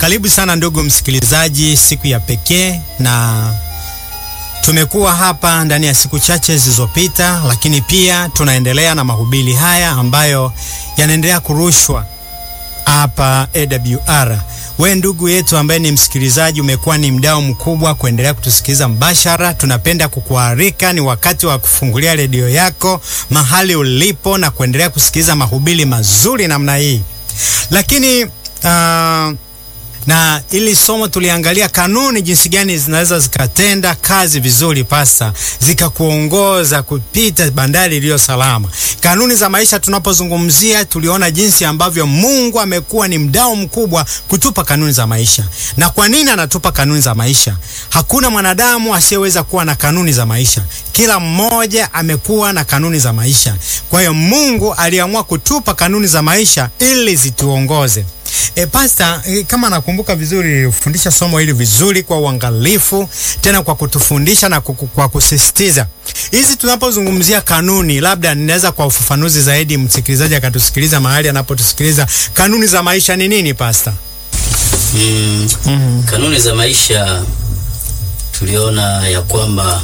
Karibu sana ndugu msikilizaji, siku ya pekee, na tumekuwa hapa ndani ya siku chache zilizopita, lakini pia tunaendelea na mahubiri haya ambayo yanaendelea kurushwa hapa AWR. We ndugu yetu ambaye ni msikilizaji, umekuwa ni mdau mkubwa kuendelea kutusikiliza mbashara. Tunapenda kukualika, ni wakati wa kufungulia redio yako mahali ulipo na kuendelea kusikiliza mahubiri mazuri namna hii. Lakini uh, na ili somo tuliangalia kanuni jinsi gani zinaweza zikatenda kazi vizuri pasa, zikakuongoza kupita bandari iliyo salama. Kanuni za maisha tunapozungumzia, tuliona jinsi ambavyo Mungu amekuwa ni mdau mkubwa kutupa kanuni za maisha. Na kwa nini anatupa kanuni za maisha? Hakuna mwanadamu asiyeweza kuwa na kanuni za maisha. Kila mmoja amekuwa na kanuni za maisha. Kwa hiyo Mungu aliamua kutupa kanuni za maisha ili zituongoze. E, pasta, e, kama nakumbuka vizuri ufundisha somo hili vizuri kwa uangalifu, tena kwa kutufundisha na kuku, kwa kusisitiza hizi tunapozungumzia kanuni, labda ninaweza kwa ufafanuzi zaidi msikilizaji akatusikiliza mahali anapotusikiliza. Kanuni za maisha ni nini pasta? Mm, Mhm. kanuni za maisha tuliona ya kwamba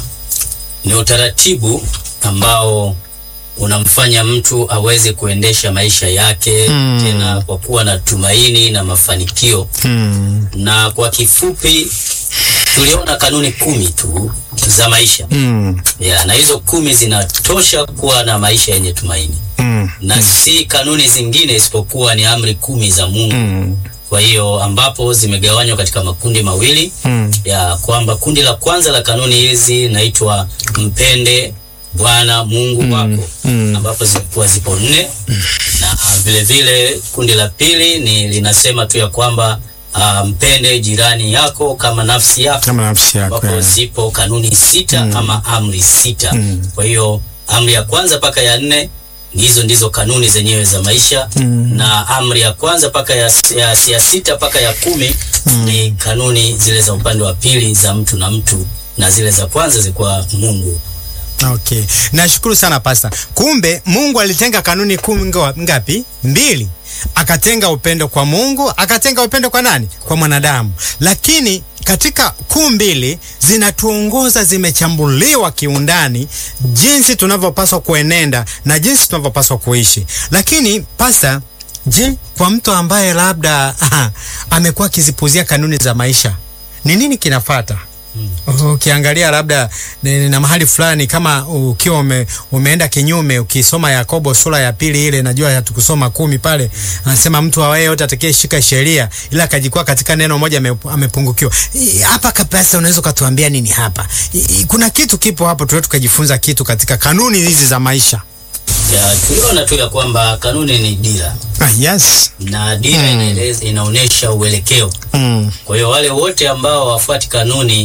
ni utaratibu ambao unamfanya mtu aweze kuendesha maisha yake Mm. tena kwa kuwa na tumaini na mafanikio. Hmm. Na kwa kifupi tuliona kanuni kumi tu za maisha Hmm. ya, na hizo kumi zinatosha kuwa na maisha yenye tumaini Hmm. na si kanuni zingine isipokuwa ni amri kumi za Mungu. Hmm. Kwa hiyo ambapo zimegawanywa katika makundi mawili Hmm. ya kwamba kundi la kwanza la kanuni hizi naitwa mpende Bwana Mungu wako mm. ambapo zilikuwa zipo nne na vile vile kundi la pili ni linasema tu ya kwamba ah, mpende jirani yako kama nafsi yako Kama nafsi yako. ambapo ya. zipo kanuni sita ama amri sita. Mm. Kwa hiyo amri ya kwanza mpaka ya nne hizo ndizo kanuni zenyewe za maisha Mm. na amri ya kwanza mpaka ya, ya, ya sita mpaka ya kumi ni kanuni zile za upande wa pili za mtu na mtu, na zile za kwanza zilikuwa Mungu. Okay. Nashukuru sana pasta. Kumbe Mungu alitenga kanuni kumi nga- ngapi? Mbili. Akatenga upendo kwa Mungu, akatenga upendo kwa nani? Kwa mwanadamu. Lakini katika kuu mbili zinatuongoza, zimechambuliwa kiundani jinsi tunavyopaswa kuenenda na jinsi tunavyopaswa kuishi. Lakini pasta, je, kwa mtu ambaye labda amekuwa akizipuzia kanuni za maisha, ni nini kinafata? Ukiangalia labda ni- na mahali fulani kama ukiwa ume, umeenda kinyume, ukisoma Yakobo sura ya pili ile, najua hatukusoma kumi pale, anasema mtu awaye yote atakayeshika sheria ila akajikuwa katika neno moja ame- amepungukiwa. I- Hapa kabisa, unaweza ukatuambia nini hapa? I- i- Kuna kitu kipo hapo, tuwe tukajifunza kitu katika kanuni hizi za maisha. Ya, tuliona tu ya kwamba kanuni ni dira Ah, yes. na dira inaeleza inaonyesha uelekeo. Mm. Kwa hiyo wale wote ambao wafuati kanuni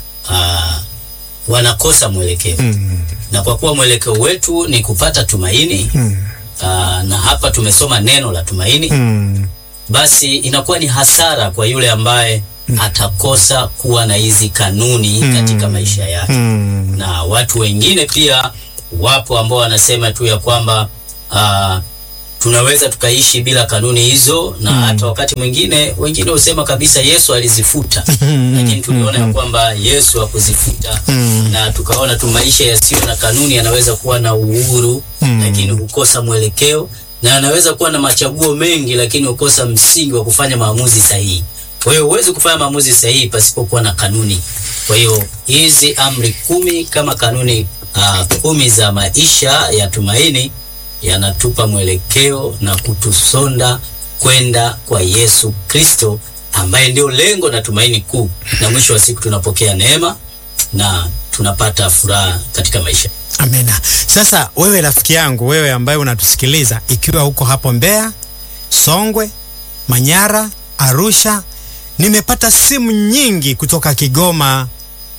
aa, wanakosa mwelekeo Mm. na kwa kuwa mwelekeo wetu ni kupata tumaini Mm. aa, na hapa tumesoma neno la tumaini Mm. basi inakuwa ni hasara kwa yule ambaye atakosa kuwa na hizi kanuni katika maisha yake. Mm. Na watu wengine pia wapo ambao wanasema tu ya kwamba ah, tunaweza tukaishi bila kanuni hizo, na hata wakati mwingine wengine husema kabisa Yesu alizifuta, lakini tuliona ya kwamba Yesu hakuzifuta Mm. na tukaona tu maisha yasiyo na kanuni yanaweza kuwa na uhuru Mm. lakini hukosa mwelekeo na yanaweza kuwa na machaguo mengi lakini hukosa msingi wa kufanya maamuzi sahihi. Kwa hiyo huwezi kufanya maamuzi sahihi pasipokuwa na kanuni. Kwa hiyo hizi amri kumi kama kanuni uh, kumi za maisha ya tumaini yanatupa mwelekeo na kutusonda kwenda kwa Yesu Kristo ambaye ndio lengo na tumaini kuu, na mwisho wa siku tunapokea neema na tunapata furaha katika maisha. Amena. Sasa wewe rafiki yangu, wewe ambaye unatusikiliza, ikiwa huko hapo Mbeya, Songwe, Manyara, Arusha, nimepata simu nyingi kutoka Kigoma,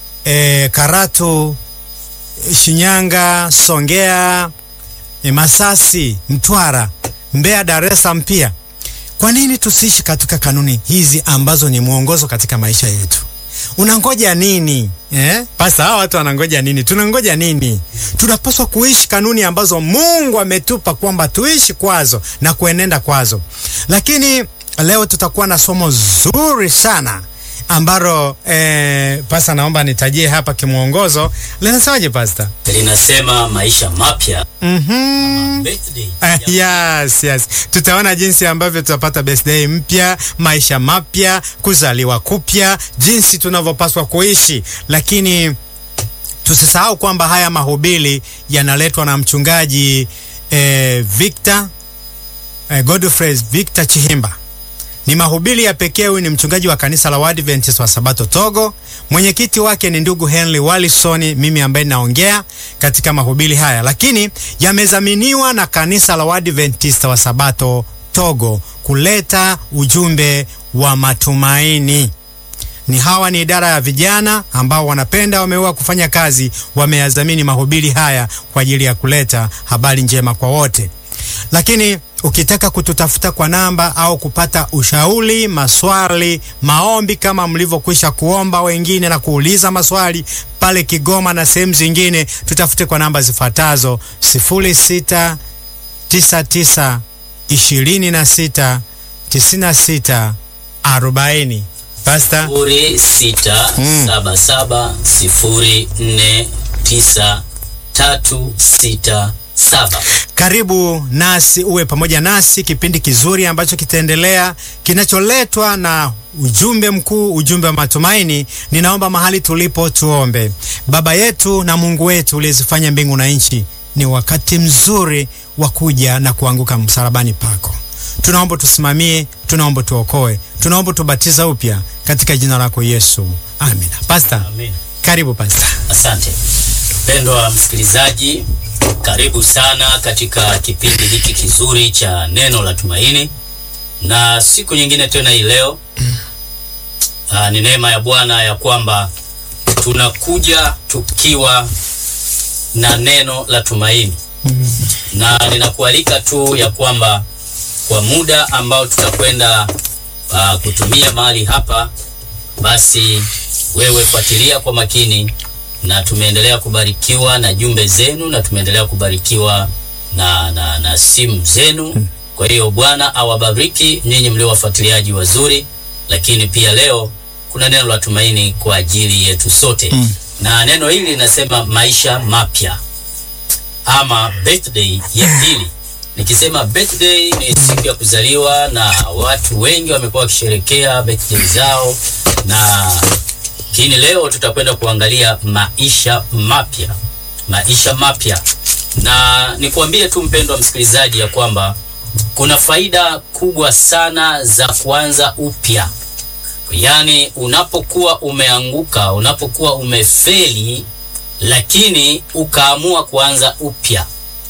e, Karatu, e, Shinyanga, Songea, e, Masasi, Mtwara, Mbeya, Dar es Salaam pia. Kwa nini tusiishi katika kanuni hizi ambazo ni mwongozo katika maisha yetu? Unangoja nini eh? Pasa, hawa watu wanangoja nini? Tunangoja nini? Tunapaswa kuishi kanuni ambazo Mungu ametupa kwamba tuishi kwazo na kuenenda kwazo. Lakini leo tutakuwa na somo zuri sana ambalo eh, pasta, naomba nitajie hapa kimwongozo. Linasemaje pasta? linasema maisha mapya Mhm. birthday Uh, yes, yes. Tutaona jinsi ambavyo tutapata birthday mpya, maisha mapya, kuzaliwa kupya, jinsi tunavyopaswa kuishi, lakini tusisahau kwamba haya mahubiri yanaletwa na mchungaji eh, Victor eh, Godfrey Victor Chihimba. Ni mahubiri ya pekee. Huyu ni mchungaji wa kanisa la Waadventist wa Sabato Togo. Mwenyekiti wake ni ndugu Henry Wallison, mimi ambaye naongea katika mahubiri haya, lakini yamezaminiwa na kanisa la Waadventist wa Sabato Togo kuleta ujumbe wa matumaini. Ni hawa ni idara ya vijana ambao wanapenda wameua kufanya kazi, wameyadhamini mahubiri haya kwa ajili ya kuleta habari njema kwa wote. Lakini ukitaka kututafuta kwa namba au kupata ushauri, maswali, maombi kama mlivyokwisha kuomba wengine na kuuliza maswali pale Kigoma na sehemu zingine, tutafute kwa namba zifuatazo 0699 26 96 40. Pasta, sifuri sita saba saba sifuri nne tisa tatu sita saba. karibu nasi uwe pamoja nasi kipindi kizuri ambacho kitaendelea kinacholetwa na ujumbe mkuu, ujumbe wa matumaini. Ninaomba mahali tulipo tuombe. Baba yetu na Mungu wetu uliyezifanya mbingu na nchi, ni wakati mzuri wa kuja na kuanguka msalabani pako. Tunaomba tusimamie, tunaomba tuokoe, tunaomba tubatiza upya katika jina lako Yesu, amina. Pasta, Amen. karibu pasta. Asante mpendwa msikilizaji, karibu sana katika kipindi hiki kizuri cha neno la tumaini, na siku nyingine tena hii leo ah, ni neema ya Bwana ya kwamba tunakuja tukiwa na neno la tumaini, na ninakualika tu ya kwamba kwa muda ambao tutakwenda ah, kutumia mahali hapa basi wewe fuatilia kwa makini, na tumeendelea kubarikiwa na jumbe zenu na tumeendelea kubarikiwa na, na, na simu zenu. Kwa hiyo Bwana awabariki nyinyi mlio wafuatiliaji wazuri, lakini pia leo kuna neno la tumaini kwa ajili yetu sote Mm. na neno hili linasema maisha mapya ama birthday ya pili. Nikisema birthday ni siku ya kuzaliwa, na watu wengi wamekuwa wakisherekea birthday zao, na lakini leo tutakwenda kuangalia maisha mapya, maisha mapya. Na nikuambie tu mpendwa msikilizaji ya kwamba kuna faida kubwa sana za kuanza upya. Yaani, unapokuwa umeanguka, unapokuwa umefeli, lakini ukaamua kuanza upya,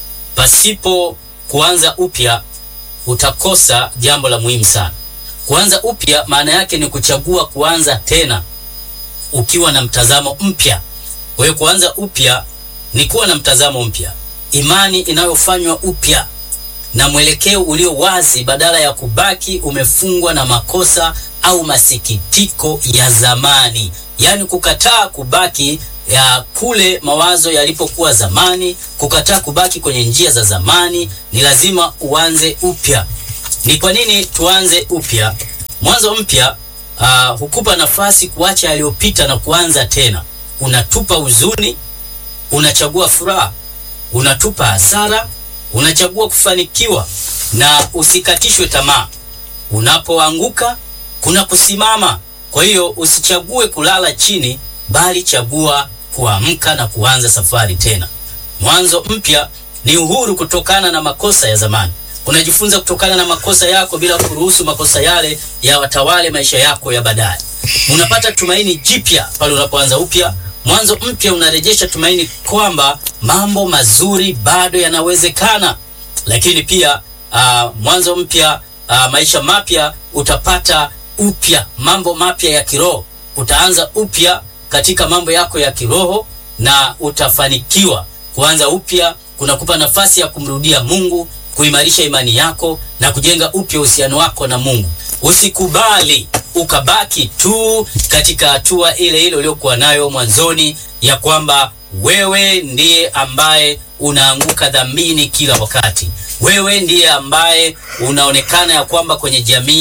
pasipo kuanza upya utakosa jambo la muhimu sana. Kuanza upya maana yake ni kuchagua kuanza tena ukiwa na mtazamo mpya. Kwa hiyo kuanza upya ni kuwa na mtazamo mpya, imani inayofanywa upya na mwelekeo ulio wazi, badala ya kubaki umefungwa na makosa au masikitiko ya zamani, yaani kukataa kubaki ya kule mawazo yalipokuwa zamani, kukataa kubaki kwenye njia za zamani. Ni lazima uanze upya. Ni kwa nini tuanze upya? Mwanzo mpya uh, hukupa nafasi kuacha yaliyopita na kuanza tena. Unatupa huzuni, unachagua furaha, unatupa hasara, unachagua kufanikiwa, na usikatishwe tamaa. Unapoanguka kuna kusimama. Kwa hiyo usichague kulala chini, bali chagua kuamka na kuanza safari tena. Mwanzo mpya ni uhuru kutokana na makosa ya zamani. Unajifunza kutokana na makosa yako bila kuruhusu makosa yale ya watawale maisha yako ya baadaye. Unapata tumaini jipya pale unapoanza upya. Mwanzo mpya unarejesha tumaini kwamba mambo mazuri bado yanawezekana. Lakini pia uh, mwanzo mpya uh, maisha mapya utapata upya mambo mapya ya kiroho. Utaanza upya katika mambo yako ya kiroho na utafanikiwa. Kuanza upya kunakupa nafasi ya kumrudia Mungu, kuimarisha imani yako na kujenga upya uhusiano wako na Mungu. Usikubali ukabaki tu katika hatua ile ile uliyokuwa nayo mwanzoni, ya kwamba wewe ndiye ambaye unaanguka dhambini kila wakati. Wewe ndiye ambaye unaonekana ya kwamba kwenye jamii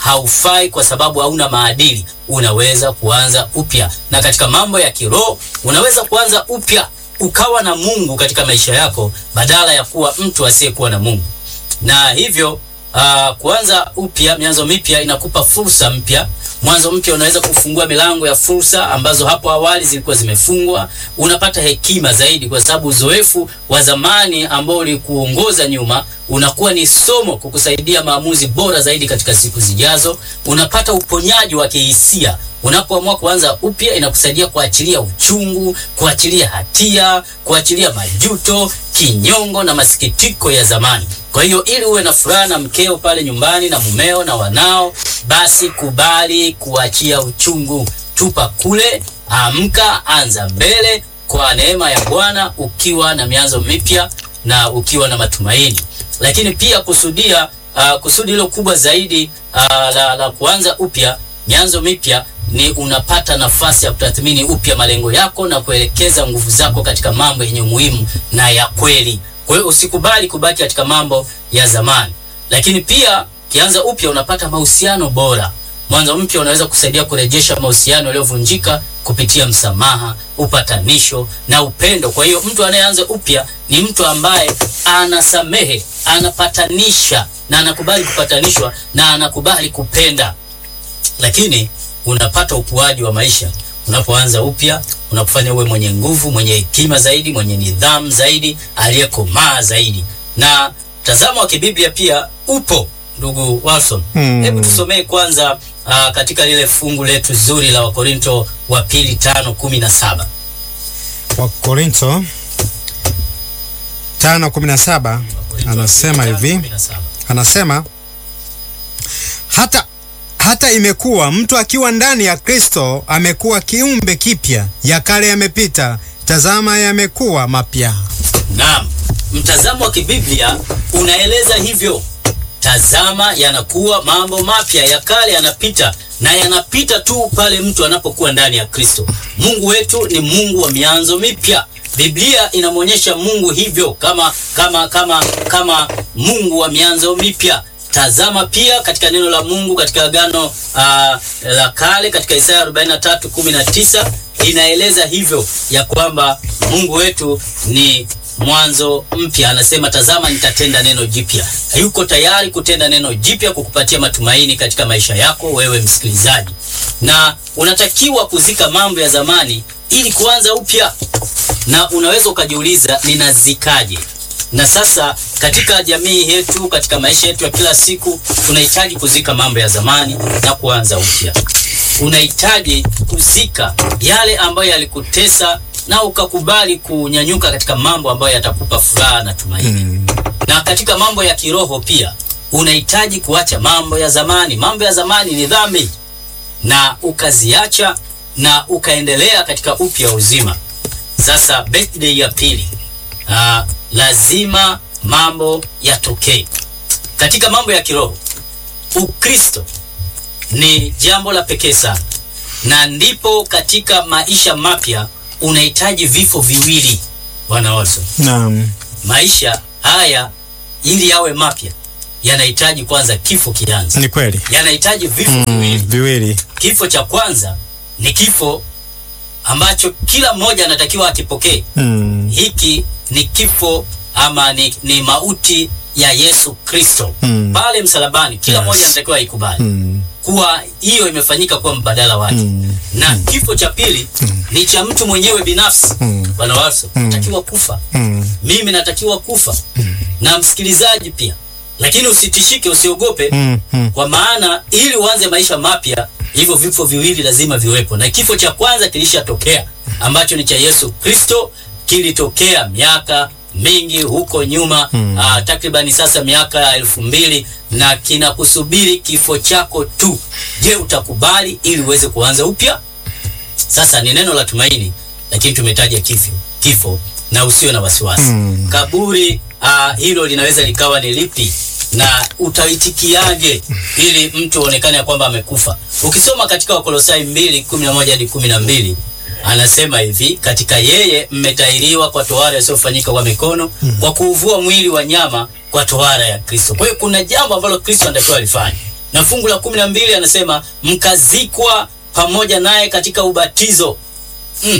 haufai kwa sababu hauna maadili, unaweza kuanza upya. Na katika mambo ya kiroho unaweza kuanza upya ukawa na Mungu katika maisha yako badala ya kuwa mtu asiyekuwa na Mungu. Na hivyo uh, kuanza upya, mianzo mipya inakupa fursa mpya. Mwanzo mpya unaweza kufungua milango ya fursa ambazo hapo awali zilikuwa zimefungwa. Unapata hekima zaidi, kwa sababu uzoefu wa zamani ambao ulikuongoza nyuma unakuwa ni somo kukusaidia maamuzi bora zaidi katika siku zijazo. Unapata uponyaji wa kihisia unapoamua kuanza upya, inakusaidia kuachilia uchungu, kuachilia hatia, kuachilia majuto, kinyongo na masikitiko ya zamani. Kwa hiyo ili uwe na furaha na mkeo pale nyumbani na mumeo na wanao, basi kubali kuachia uchungu, tupa kule, amka, anza mbele kwa neema ya Bwana, ukiwa na mianzo mipya na ukiwa na matumaini. Lakini pia kusudia uh, kusudi hilo kubwa zaidi uh, la, la kuanza upya mianzo mipya ni unapata nafasi ya kutathmini upya malengo yako na kuelekeza nguvu zako katika mambo yenye umuhimu na ya kweli. Kwa hiyo usikubali kubaki katika mambo ya zamani. Lakini pia kianza upya unapata mahusiano bora. Mwanzo mpya unaweza kusaidia kurejesha mahusiano yaliyovunjika kupitia msamaha, upatanisho na upendo. Kwa hiyo mtu anayeanza upya ni mtu ambaye anasamehe, anapatanisha na anakubali kupatanishwa na anakubali kupenda. Lakini unapata ukuaji wa maisha unapoanza upya, unapofanya uwe mwenye nguvu, mwenye hekima zaidi, mwenye nidhamu zaidi, aliyekomaa zaidi. Na mtazamo wa kibiblia pia upo, ndugu Watson. Hmm. Hebu tusomee kwanza aa, katika lile fungu letu zuri la Wakorinto wa pili tano kumi na saba. Wakorintho 5:17 anasema hivi, anasema hata hata imekuwa mtu akiwa ndani ya Kristo amekuwa kiumbe kipya, ya kale yamepita, tazama yamekuwa mapya. Naam, mtazamo wa kibiblia unaeleza hivyo. Tazama, yanakuwa mambo mapya, ya kale yanapita, na yanapita tu pale mtu anapokuwa ndani ya Kristo. Mungu wetu ni Mungu wa mianzo mipya. Biblia inamwonyesha Mungu hivyo kama kama kama kama Mungu wa mianzo mipya. Tazama pia katika neno la Mungu katika Agano uh, la Kale katika Isaya 43:19 inaeleza hivyo ya kwamba Mungu wetu ni mwanzo mpya. Anasema, tazama nitatenda neno jipya. Yuko tayari kutenda neno jipya kukupatia matumaini katika maisha yako wewe msikilizaji, na unatakiwa kuzika mambo ya zamani ili kuanza upya. Na unaweza ukajiuliza, ninazikaje? Na sasa katika jamii yetu, katika maisha yetu ya kila siku, tunahitaji kuzika mambo ya zamani na kuanza upya. Unahitaji kuzika yale ambayo yalikutesa na ukakubali kunyanyuka katika mambo ambayo yatakupa furaha na tumaini. Mm. Na katika mambo ya kiroho pia unahitaji kuacha mambo ya zamani. Mambo ya zamani ni dhambi, na ukaziacha na ukaendelea katika upya uzima. Sasa birthday ya pili, ah, lazima mambo yatokee katika mambo ya kiroho. Ukristo ni jambo la pekee sana, na ndipo katika maisha mapya unahitaji vifo viwili. Bwana Watson, Naam. maisha haya ili yawe mapya yanahitaji kwanza kifo kianze, Ni kweli. yanahitaji vifo Mm, viwili. viwili. Kifo cha kwanza ni kifo ambacho kila mmoja anatakiwa akipokee. Mm. Hiki ni kifo ama ni, ni mauti ya Yesu Kristo Mm. pale msalabani. Kila Yes. mmoja anatakiwa aikubali Mm. kuwa hiyo imefanyika kuwa mbadala wake Mm. na kifo cha pili ni cha mtu mwenyewe binafsi. Mm. Bwana Watson, Mm. natakiwa kufa Mm. mimi natakiwa kufa na msikilizaji pia, lakini usitishike, usiogope Mm. Mm. kwa maana ili uanze maisha mapya, hivyo vifo viwili lazima viwepo, na kifo cha kwanza kilishatokea ambacho ni cha Yesu Kristo, kilitokea miaka mingi huko nyuma Mm. ah, takribani sasa miaka ya elfu mbili na kinakusubiri kifo chako tu. Je, utakubali ili uweze kuanza upya? Sasa ni neno la tumaini, lakini tumetaja kifo, kifo na usiwe na wasiwasi Mm. kaburi ah, hilo linaweza likawa ni lipi na utaitikiaje ili mtu aonekane ya kwamba amekufa. Ukisoma katika Wakolosai 2:11 hadi 12 anasema hivi, katika yeye mmetairiwa kwa tohara isiyofanyika kwa mikono kwa kuuvua mwili wa nyama kwa tohara ya Kristo. Kwa hiyo kuna jambo ambalo Kristo anatakiwa alifanye na fungu la kumi na mbili anasema mkazikwa pamoja naye katika ubatizo mm.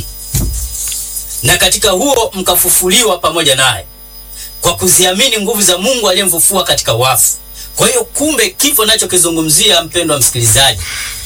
na katika huo mkafufuliwa pamoja naye kwa kuziamini nguvu za Mungu aliyemfufua katika wafu. Kwa hiyo kumbe, kifo nachokizungumzia mpendwa msikilizaji,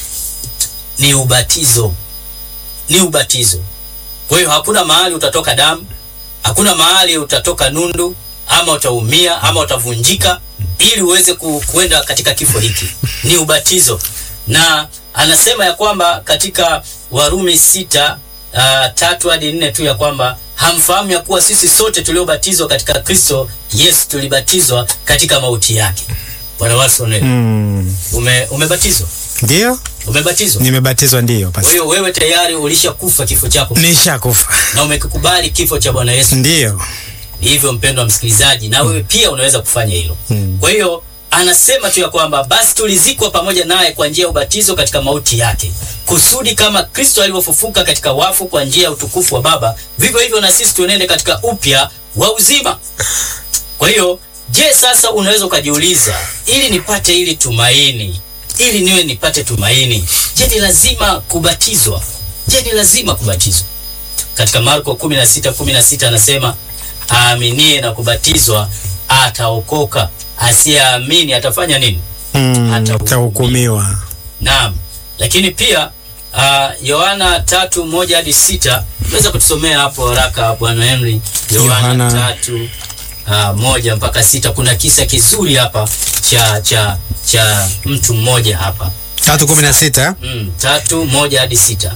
ni ubatizo, ni ubatizo. Kwa hiyo hakuna mahali utatoka damu, hakuna mahali utatoka nundu ama utaumia ama utavunjika ili uweze ku, kuenda katika kifo hiki. Ni ubatizo, na anasema ya kwamba katika Warumi sita uh, tatu hadi nne tu ya kwamba hamfahamu ya kuwa sisi sote tuliobatizwa katika Kristo Yesu tulibatizwa katika mauti yake. Bwana Watson, Mm. ume, umebatizwa Ndio, umebatizwa. nimebatizwa ndio. Kwa Basi hiyo wewe tayari ulishakufa kifo chako nishakufa. na umekikubali kifo cha Bwana Yesu. Ndio. Hivyo mpendwa msikilizaji, na wewe pia unaweza kufanya hilo. Mm. Kwa hiyo anasema tu ya kwamba basi tulizikwa pamoja naye kwa njia ya ubatizo katika mauti yake, kusudi kama Kristo alivyofufuka katika wafu kwa njia ya utukufu wa Baba, vivyo hivyo na sisi tuenende katika upya wa uzima. Kwa hiyo, je, sasa unaweza ukajiuliza, ili nipate ili tumaini, ili niwe nipate tumaini, je, ni lazima kubatizwa? Je, ni lazima kubatizwa? Katika Marko 16:16 anasema aaminie na kubatizwa ataokoka, asiyeamini atafanya nini? Mm, Atahukumiwa. atahukumiwa. Naam, lakini pia ah, Yohana tatu moja hadi sita unaweza kutusomea hapo haraka Bwana Henry. Yohana Yohana. tatu ah, moja mpaka sita. Kuna kisa kizuri hapa cha cha cha mtu mmoja hapa tatu kumi na sita mm, tatu moja hadi sita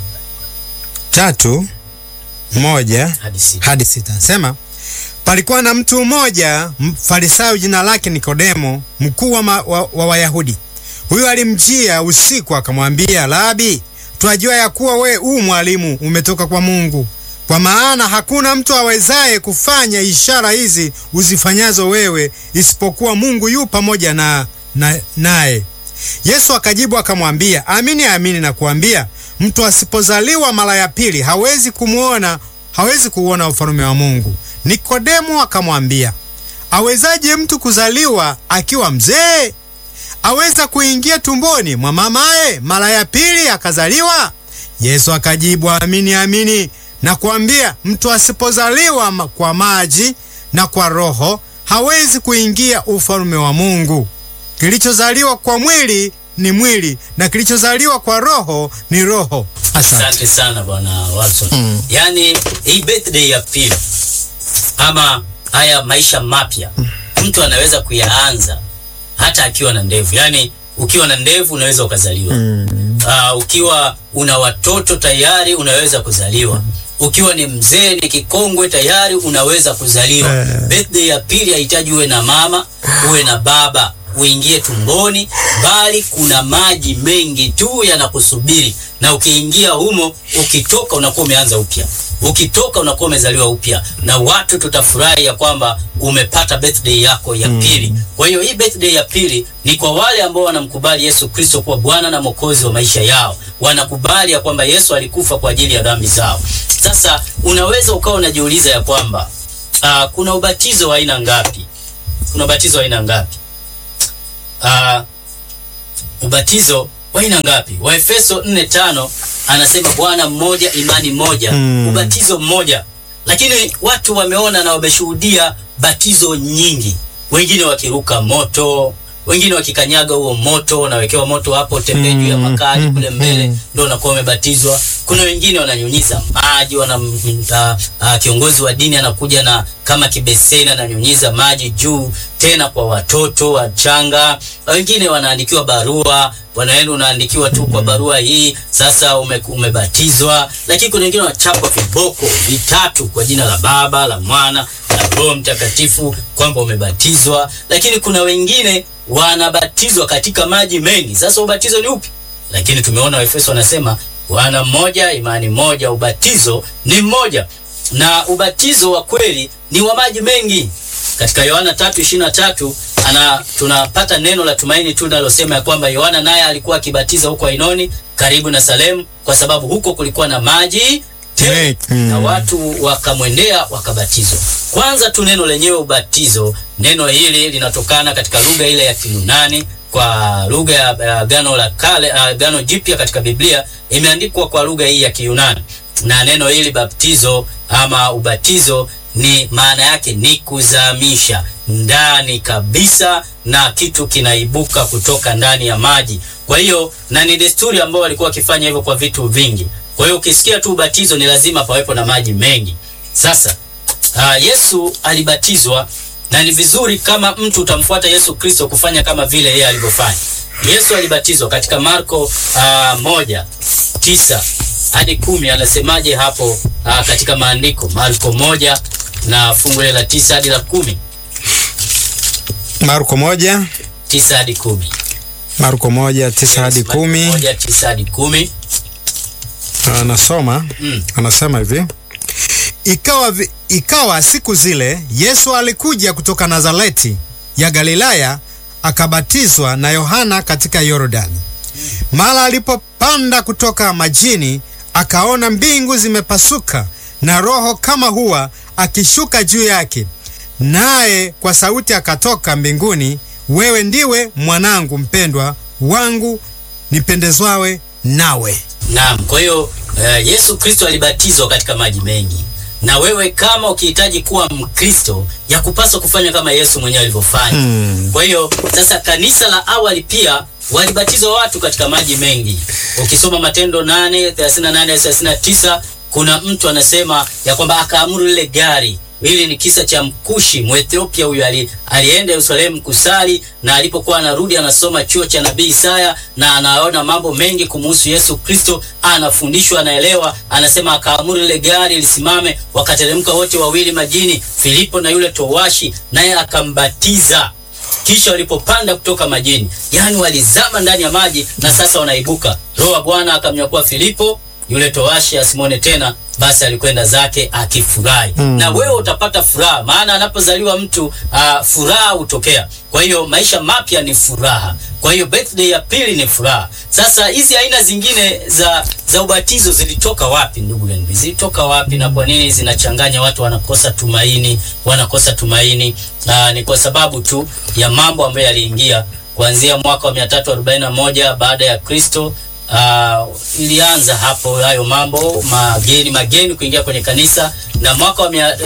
tatu moja hadi sita. hadi sita sema palikuwa na mtu mmoja mfarisayo jina lake Nikodemo, mkuu wa, ma- wa, wa Wayahudi. Huyo alimjia usiku akamwambia, Labi, twajua ya kuwa we u mwalimu umetoka kwa Mungu, kwa maana hakuna mtu awezaye kufanya ishara hizi uzifanyazo wewe, isipokuwa Mungu yu pamoja na na- naye. Yesu akajibu akamwambia, amini amini nakuambia, mtu asipozaliwa mara ya pili hawezi kumwona hawezi kuuona ufalme wa Mungu. Nikodemo akamwambia, awezaje mtu kuzaliwa akiwa mzee? Aweza kuingia tumboni mwa mamaye mara ya pili akazaliwa? Yesu akajibu, amini amini nakuambia, mtu asipozaliwa ma- kwa maji na kwa Roho hawezi kuingia ufalme wa Mungu. Kilichozaliwa kwa mwili ni mwili na kilichozaliwa kwa roho ni roho. Asante. Asante sana bwana Watson. Mm. Yaani hii birthday ya pili ama haya maisha mapya mtu anaweza kuyaanza hata akiwa na ndevu. Yaani ukiwa na ndevu unaweza ukazaliwa. Mm. Ah, ukiwa una watoto tayari unaweza kuzaliwa. Ukiwa ni mzee ni kikongwe tayari unaweza kuzaliwa. Eh. Birthday ya pili hahitaji uwe na mama, uwe na baba, uingie tumboni, bali kuna maji mengi tu yanakusubiri, na ukiingia humo, ukitoka unakuwa umeanza upya. Ukitoka unakuwa umezaliwa upya, na watu tutafurahi ya kwamba umepata birthday yako ya pili. Kwa hiyo hii birthday ya pili ni kwa wale ambao wanamkubali Yesu Kristo kuwa Bwana na Mwokozi wa maisha yao, wanakubali ya kwamba Yesu alikufa kwa ajili ya dhambi zao. Sasa unaweza ukawa unajiuliza ya kwamba ah, kuna ubatizo wa aina ngapi? Kuna ubatizo wa aina ngapi? Ah, ubatizo wa aina ngapi? Waefeso 4:5 anasema Bwana mmoja, imani moja, Mm. ubatizo mmoja. Lakini watu wameona na wameshuhudia batizo nyingi, wengine wakiruka moto, wengine wakikanyaga huo moto, unawekewa moto hapo, tembee juu ya Mm, makali mm, kule mbele, mm. ndio unakuwa umebatizwa. Kuna wengine wananyunyiza maji, wana a, a, kiongozi wa dini anakuja na kama kibeseni ananyunyiza maji juu, tena kwa watoto wachanga. Wengine wanaandikiwa barua, wanaenda unaandikiwa tu kwa barua hii, sasa ume, umebatizwa. Lakini kuna wengine wanachapwa viboko vitatu kwa jina la Baba, la Mwana na Roho Mtakatifu kwamba umebatizwa. Lakini kuna wengine wanabatizwa katika maji mengi. Sasa ubatizo ni upi? Lakini tumeona Waefeso wanasema Bwana mmoja, imani moja, ubatizo ni mmoja, na ubatizo wa kweli ni wa maji mengi. Katika Yohana 3:23 ana tunapata neno la tumaini tu linalosema ya kwamba Yohana naye alikuwa akibatiza huko Ainoni karibu na Salemu, kwa sababu huko kulikuwa na maji tele, Mm. na watu wakamwendea wakabatizwa. Kwanza tu neno lenyewe ubatizo, neno hili linatokana katika lugha ile ya Kiyunani kwa lugha ya ya Agano la Kale, Agano Jipya katika Biblia imeandikwa kwa lugha hii ya Kiyunani, na neno hili baptizo ama ubatizo ni maana yake ni kuzamisha ndani kabisa, na kitu kinaibuka kutoka ndani ya maji. Kwa hiyo na ni desturi ambao walikuwa wakifanya hivyo kwa vitu vingi. Kwa hiyo ukisikia tu ubatizo ni lazima pawepo na maji mengi. Sasa uh, Yesu alibatizwa na ni vizuri kama mtu utamfuata Yesu Kristo kufanya kama vile yeye alivyofanya. Yesu alibatizwa katika Marko uh, moja tisa hadi kumi anasemaje hapo uh, katika maandiko Marko moja na fungu la tisa hadi la kumi Marko moja tisa hadi kumi Marko moja tisa hadi Marko kumi moja tisa hadi kumi anasoma Mm. anasema hivi ikawa, vi- ikawa siku zile Yesu alikuja kutoka Nazareti ya Galilaya akabatizwa na Yohana katika Yordani. Mara alipopanda kutoka majini, akaona mbingu zimepasuka na Roho kama hua akishuka juu yake, naye kwa sauti akatoka mbinguni, wewe ndiwe mwanangu mpendwa wangu, nipendezwawe nawe. Naam, kwa hiyo uh, Yesu Kristo alibatizwa katika maji mengi, na wewe kama ukihitaji kuwa Mkristo ya kupaswa kufanya kama Yesu mwenyewe alivyofanya. Hmm. Kwa hiyo sasa, kanisa la awali pia walibatizwa watu katika maji mengi. Ukisoma Matendo 8 38 39 kuna mtu anasema ya kwamba akaamuru lile gari Hili ni kisa cha Mkushi Mwethiopia. Huyu ali, alienda Yerusalemu kusali, na alipokuwa anarudi anasoma chuo cha nabii Isaya na anaona mambo mengi kumuhusu Yesu Kristo, anafundishwa, anaelewa. Anasema akaamuru lile gari lisimame, wakateremka wote wawili majini, Filipo na yule towashi, naye akambatiza. Kisha walipopanda kutoka majini, yani walizama ndani ya maji na sasa wanaibuka. Roho wa Bwana akamnyakua Filipo, yule towashi asimwone tena, basi alikwenda zake akifurahi. Mm. Na wewe utapata furaha, maana anapozaliwa mtu uh, furaha hutokea. Kwa hiyo maisha mapya ni furaha, kwa hiyo birthday ya pili ni furaha. Sasa hizi aina zingine za za ubatizo zilitoka wapi, ndugu yangu? Zilitoka wapi na kwa nini zinachanganya watu, wanakosa tumaini, wanakosa tumaini? Uh, ni kwa sababu tu ya mambo ambayo yaliingia kuanzia mwaka wa 341 baada ya Kristo. Uh, ilianza hapo hayo mambo mageni mageni kuingia kwenye kanisa, na mwaka wa mia-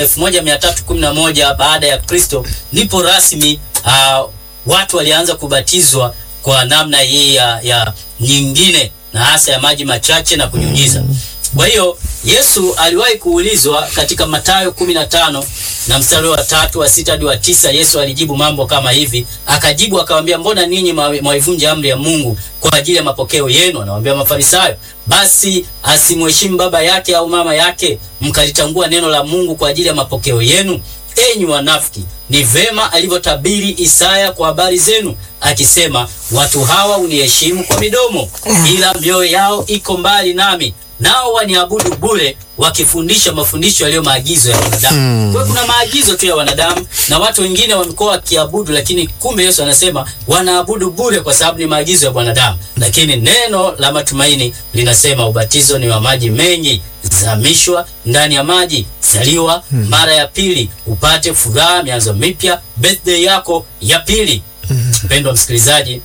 1311 baada ya Kristo ndipo rasmi uh, watu walianza kubatizwa kwa namna hii ya, ya nyingine na hasa ya maji machache na kunyunyiza. Kwa hiyo Yesu aliwahi kuulizwa katika Mathayo 15 na mstari wa tatu wa sita hadi wa tisa. Yesu alijibu mambo kama hivi, akajibu akamwambia, mbona ninyi mwa- mwaivunja amri ya Mungu kwa ajili ya mapokeo yenu? Anawaambia Mafarisayo, basi asimheshimu baba yake au mama yake, mkalitangua neno la Mungu kwa ajili ya mapokeo yenu. Enyi wanafiki, ni vema alivyotabiri Isaya kwa habari zenu akisema, watu hawa uniheshimu kwa midomo, ila mioyo yao iko mbali nami, nao waniabudu bure, wakifundisha mafundisho yaliyo maagizo ya wanadamu. Mm. Kwa hiyo kuna maagizo tu ya wanadamu, na watu wengine wamekuwa wakiabudu, lakini kumbe Yesu anasema wanaabudu bure kwa sababu ni maagizo ya wanadamu. Lakini neno la matumaini linasema ubatizo ni wa maji mengi, zamishwa ndani ya maji, zaliwa mara ya pili, upate furaha, mianzo mipya, birthday yako ya pili. Mpendwa msikilizaji,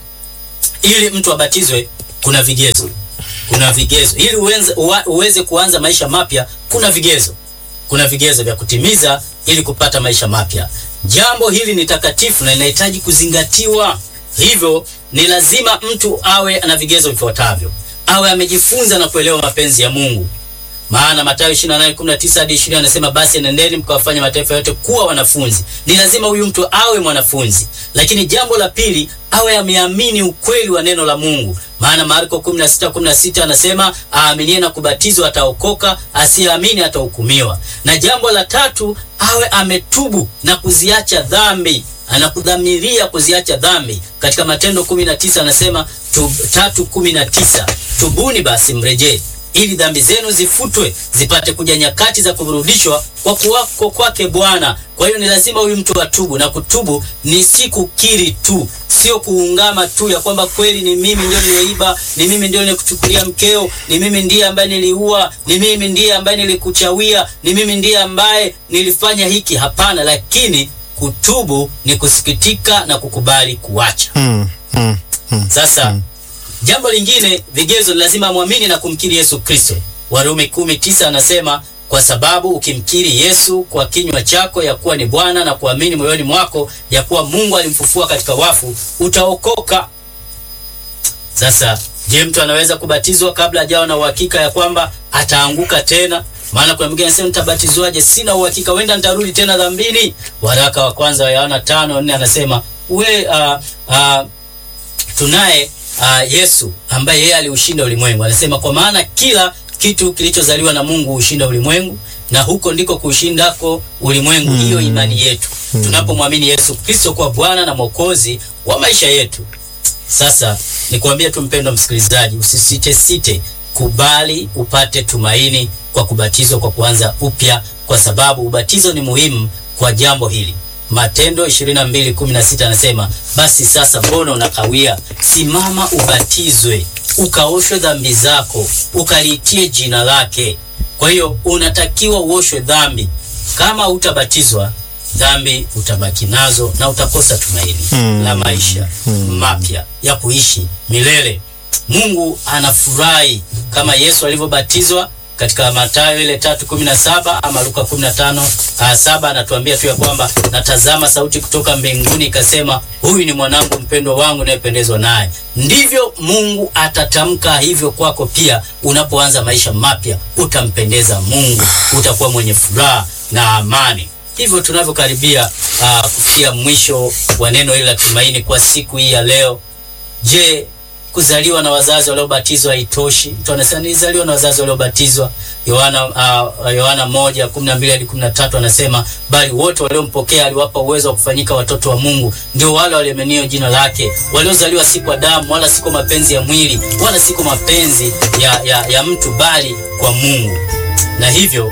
ili mtu abatizwe kuna vigezo, kuna vigezo ili uweze, uwa- uweze kuanza maisha mapya. Kuna vigezo, kuna vigezo vya kutimiza ili kupata maisha mapya. Jambo hili ni takatifu na linahitaji kuzingatiwa, hivyo ni lazima mtu awe na vigezo vifuatavyo: awe amejifunza na kuelewa mapenzi ya Mungu maana Mathayo 28:19 hadi 20 anasema basi nendeni mkawafanya mataifa yote kuwa wanafunzi. Ni lazima huyu mtu awe mwanafunzi. Lakini jambo la pili, awe ameamini ukweli wa neno la Mungu, maana Marko 16:16 anasema aaminie na kubatizwa ataokoka, asiyeamini atahukumiwa. Na jambo la tatu, awe ametubu na kuziacha dhambi anakudhamiria kuziacha dhambi. Katika Matendo 19 anasema tu, tatu kumi na tisa tubuni basi mrejee ili dhambi zenu zifutwe zipate kuja nyakati za kurudishwa kwa kuwako kwake Bwana. Kwa hiyo ni lazima huyu mtu atubu, na kutubu ni si kukiri tu, sio kuungama tu ya kwamba kweli ni mimi ndio niliyeiba, ni mimi ndio nilikuchukulia mkeo, ni mimi ndiye ambaye niliua, ni mimi ndiye ambaye nilikuchawia, ni mimi ndiye ambaye nilifanya hiki. Hapana, lakini kutubu ni kusikitika na kukubali kuacha. Mm, mm. mm, Sasa mm. jambo lingine, vigezo ni lazima amwamini na kumkiri Yesu Kristo. Warumi kumi tisa anasema kwa sababu ukimkiri Yesu kwa kinywa chako ya kuwa ni Bwana na kuamini moyoni mwako ya kuwa Mungu alimfufua katika wafu utaokoka. Sasa je, mtu anaweza kubatizwa kabla hajawa na uhakika ya kwamba ataanguka tena? Maana kuna mwingine anasema nitabatizwaje? Sina uhakika, wenda nitarudi tena dhambini. Waraka wa kwanza wa Yohana tano nne anasema we uh, uh, tunaye uh, Yesu ambaye yeye aliushinda ulimwengu. Anasema kwa maana kila kitu kilichozaliwa na Mungu hushinda ulimwengu, na huko ndiko kuushindako ulimwengu Mm. hiyo imani yetu, tunapomwamini Yesu Kristo kwa Bwana na Mwokozi wa maisha yetu. Sasa nikwambie tu mpendwa msikilizaji, usisite site, kubali upate tumaini kwa kubatizwa kwa kuanza upya, kwa sababu ubatizo ni muhimu kwa jambo hili. Matendo 22:16 anasema, basi sasa mbona unakawia? Simama ubatizwe, ukaoshwe dhambi zako, ukaliitie jina lake. Kwa hiyo unatakiwa uoshwe dhambi. Kama utabatizwa dhambi utabaki nazo na utakosa tumaini Mm. la maisha mapya ya kuishi milele. Mungu anafurahi kama Yesu alivyobatizwa katika Mathayo ile tatu kumi na saba ama Luka kumi na tano ah, saba anatuambia tu ya kwamba natazama sauti kutoka mbinguni ikasema, huyu ni mwanangu mpendwa wangu nayependezwa naye. Ndivyo Mungu atatamka hivyo kwako pia. Unapoanza maisha mapya, utampendeza Mungu, utakuwa mwenye furaha na amani. Hivyo tunavyokaribia ah, kufikia mwisho wa neno hili la tumaini kwa siku hii ya leo, je, kuzaliwa na wazazi waliobatizwa haitoshi? Mtu anasema nilizaliwa na wazazi waliobatizwa. Yohana uh, Yohana moja kumi na mbili hadi kumi na tatu anasema bali wote waliompokea aliwapa uwezo wa kufanyika watoto wa Mungu, ndio wale waliomenio jina lake, waliozaliwa si kwa damu wala si kwa mapenzi ya mwili wala si kwa mapenzi ya, ya, ya mtu, bali kwa Mungu. Na hivyo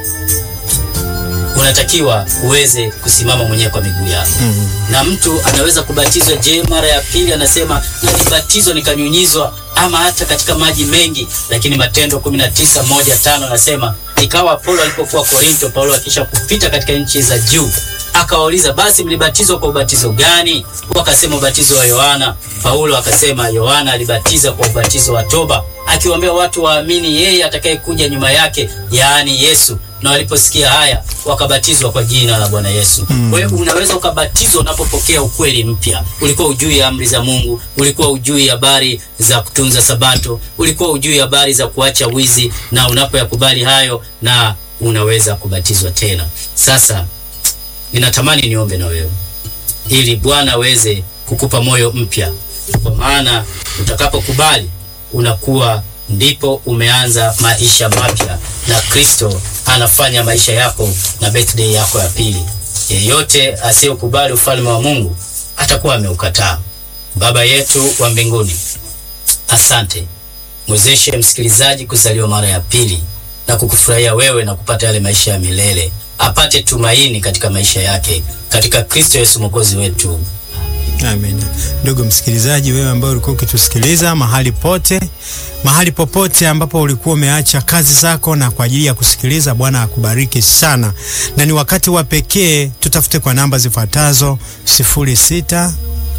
unatakiwa uweze kusimama mwenyewe kwa miguu yako Mm. na mtu anaweza kubatizwa. Je, mara ya pili anasema nalibatizwa nikanyunyizwa, ama hata katika maji mengi. Lakini Matendo 19 moja tano anasema ikawa Paulo alipokuwa Korinto, Paulo akisha kupita katika nchi za juu akawauliza, basi mlibatizwa kwa ubatizo gani? Wakasema ubatizo wa Yohana. Paulo akasema Yohana alibatiza kwa ubatizo wa toba, akiwaambia watu waamini yeye atakayekuja nyuma yake, yaani Yesu na waliposikia haya wakabatizwa kwa jina la Bwana Yesu. Kwa hiyo unaweza ukabatizwa unapopokea ukweli mpya. Ulikuwa ujui amri za Mungu, ulikuwa ujui habari za kutunza Sabato, ulikuwa ujui habari za kuacha wizi, na unapoyakubali hayo na unaweza kubatizwa tena. Sasa ninatamani niombe na wewe ili Bwana aweze kukupa moyo mpya, kwa maana utakapokubali unakuwa ndipo umeanza maisha mapya, na Kristo anafanya maisha yako na birthday yako ya pili. Yeyote asiyekubali ufalme wa Mungu atakuwa ameukataa. Baba yetu wa mbinguni, asante, mwezeshe msikilizaji kuzaliwa mara ya pili na kukufurahia wewe na kupata yale maisha ya milele, apate tumaini katika maisha yake, katika Kristo Yesu mwokozi wetu. Amen. Ndugu msikilizaji, wewe ambaye ulikuwa ukitusikiliza mahali pote, mahali popote ambapo ulikuwa umeacha kazi zako na kwa ajili ya kusikiliza, Bwana akubariki sana, na ni wakati wa pekee. Tutafute kwa namba zifuatazo 06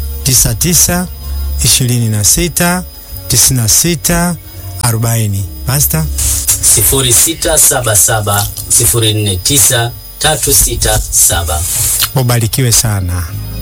99 26 96 40. Basta 0677 049 367. ubarikiwe sana.